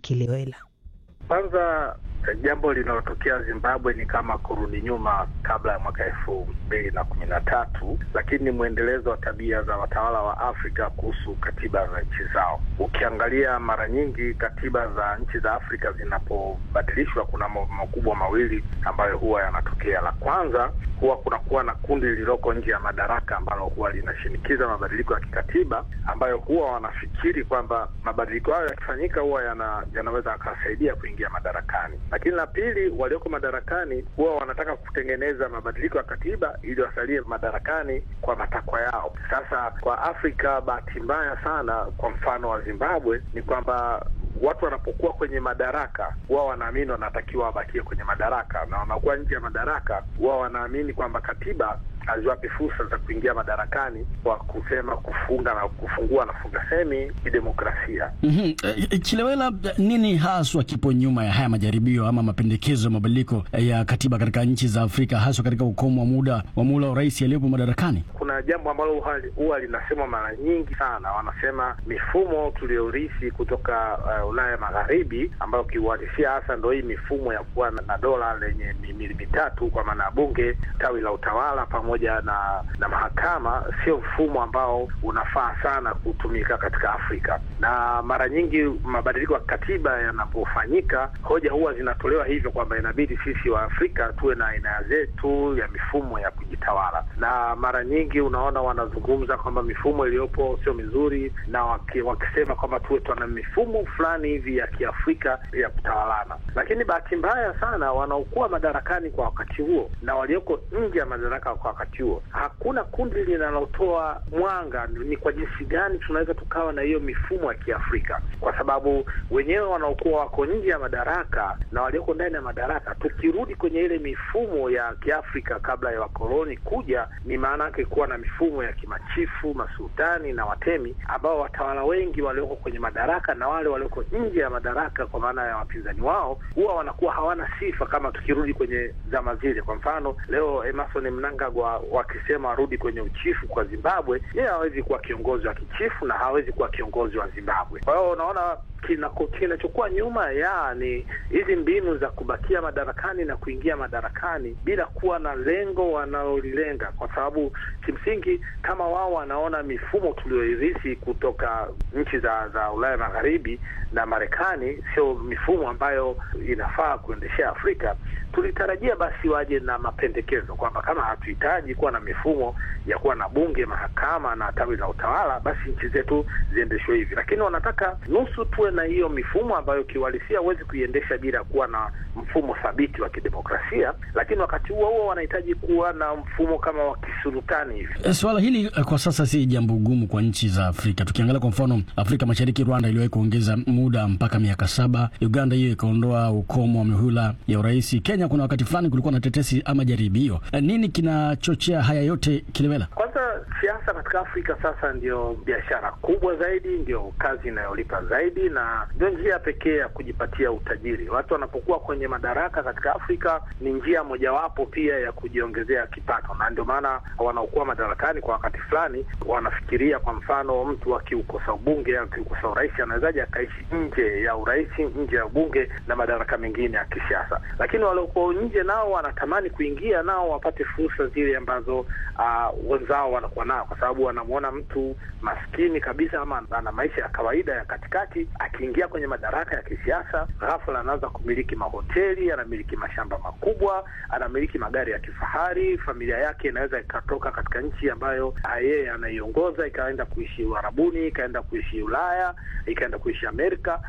Kilewela. Kwanza jambo linalotokea Zimbabwe ni kama kurudi nyuma kabla ya mwaka elfu mbili na kumi na tatu, lakini ni mwendelezo wa tabia za watawala wa Afrika kuhusu katiba za nchi zao. Ukiangalia mara nyingi katiba za nchi za Afrika zinapobadilishwa, kuna mambo makubwa mawili ambayo huwa yanatokea. La kwanza huwa kunakuwa na kundi lililoko nje ya madaraka ambalo huwa linashinikiza mabadiliko ya kikatiba, ambayo huwa wanafikiri kwamba mabadiliko hayo yakifanyika huwa yana, yanaweza yakasaidia kuingia madarakani lakini la pili, walioko madarakani huwa wanataka kutengeneza mabadiliko ya katiba ili wasalie madarakani kwa matakwa yao. Sasa kwa Afrika, bahati mbaya sana, kwa mfano wa Zimbabwe ni kwamba watu wanapokuwa kwenye madaraka huwa wanaamini wanatakiwa wabakie kwenye madaraka, na wanakuwa nje ya madaraka huwa wanaamini kwamba katiba haziwapi fursa za kuingia madarakani kwa kusema kufunga na kufungua na funga semi kidemokrasia. mm -hmm. Chilewela, nini haswa kipo nyuma ya haya majaribio ama mapendekezo ya mabadiliko ya katiba katika nchi za Afrika haswa katika ukomo wa muda wa muhula wa rais aliyepo madarakani? Kuna jambo ambalo huwa linasemwa mara nyingi sana, wanasema mifumo tuliyorithi kutoka uh, Ulaya Magharibi, ambayo kiuhalisia hasa ndo hii mifumo ya kuwa na dola lenye mihimili mitatu kwa maana ya bunge, tawi la utawala pamoja na na mahakama, sio mfumo ambao unafaa sana kutumika katika Afrika. Na mara nyingi mabadiliko ya katiba yanapofanyika, hoja huwa zinatolewa hivyo kwamba inabidi sisi wa Afrika tuwe na aina zetu ya mifumo ya kujitawala, na mara nyingi unaona wanazungumza kwamba mifumo iliyopo sio mizuri, na waki, wakisema kwamba tuwe tuna mifumo fulani hivi ya Kiafrika ya kutawalana. Lakini bahati mbaya sana wanaokuwa madarakani kwa wakati huo na walioko nje ya madaraka kwa wakati huo, hakuna kundi linalotoa mwanga ni kwa jinsi gani tunaweza tukawa na hiyo mifumo ya Kiafrika, kwa sababu wenyewe wanaokuwa wako nje ya madaraka na walioko ndani ya madaraka, tukirudi kwenye ile mifumo ya Kiafrika kabla ya wakoloni kuja, ni maana yake kuwa na mifumo ya kimachifu, masultani na watemi, ambao watawala wengi walioko kwenye madaraka na wale walioko nje ya madaraka, kwa maana ya wapinzani wao, huwa wanakuwa hawana sifa kama tukirudi kwenye zama zile. Kwa mfano leo Emerson Mnangagwa wakisema warudi kwenye uchifu kwa Zimbabwe, yeye hawezi kuwa kiongozi wa kichifu na hawezi kuwa kiongozi wa Zimbabwe. Kwa hiyo unaona kinachokuwa nyuma ya ni hizi mbinu za kubakia madarakani na kuingia madarakani bila kuwa na lengo wanalolilenga, kwa sababu kimsingi kama wao wanaona mifumo tuliyoirithi kutoka nchi za za Ulaya Magharibi na Marekani sio mifumo ambayo inafaa kuendeshea Afrika, tulitarajia basi waje na mapendekezo kwamba kama hatuhitaji kuwa na mifumo ya kuwa na bunge, mahakama na tawi la utawala, basi nchi zetu ziendeshwe hivi, lakini wanataka nusu tuwe na hiyo mifumo ambayo kiuhalisia huwezi kuiendesha bila kuwa na mfumo thabiti wa kidemokrasia, lakini wakati huo huo wanahitaji kuwa na mfumo kama wa kisultani hivi. Swala hili kwa sasa si jambo gumu kwa nchi za Afrika. Tukiangalia kwa mfano Afrika Mashariki, Rwanda iliwahi kuongeza muda mpaka miaka saba. Uganda hiyo ikaondoa ukomo wa mihula ya urais. Kenya kuna wakati fulani kulikuwa na tetesi ama jaribio. Nini kinachochea haya yote, Kilewela? Kwanza siasa katika Afrika sasa ndio biashara kubwa zaidi, ndio kazi inayolipa zaidi na ndio njia pekee ya kujipatia utajiri. Watu wanapokuwa kwenye madaraka katika Afrika ni njia mojawapo pia ya kujiongezea kipato, na ndio maana wanaokuwa madarakani kwa wakati fulani wanafikiria, kwa mfano, mtu akiukosa ubunge au akiukosa urais anawezaje akaishi nje ya urais, nje ya ubunge na madaraka mengine ya kisiasa. Lakini waliokuwa nje nao wanatamani kuingia nao wapate fursa zile ambazo uh, wenzao wanakuwa nao, kwa sababu wanamwona mtu maskini kabisa ama ana maisha ya kawaida ya katikati akiingia kwenye madaraka ya kisiasa, ghafla anaanza kumiliki mahoteli, anamiliki mashamba makubwa, anamiliki magari ya kifahari. Familia yake inaweza ikatoka katika nchi ambayo yeye anaiongoza ikaenda kuishi Uarabuni, ikaenda kuishi Ulaya, ikaenda kuishi Amerika.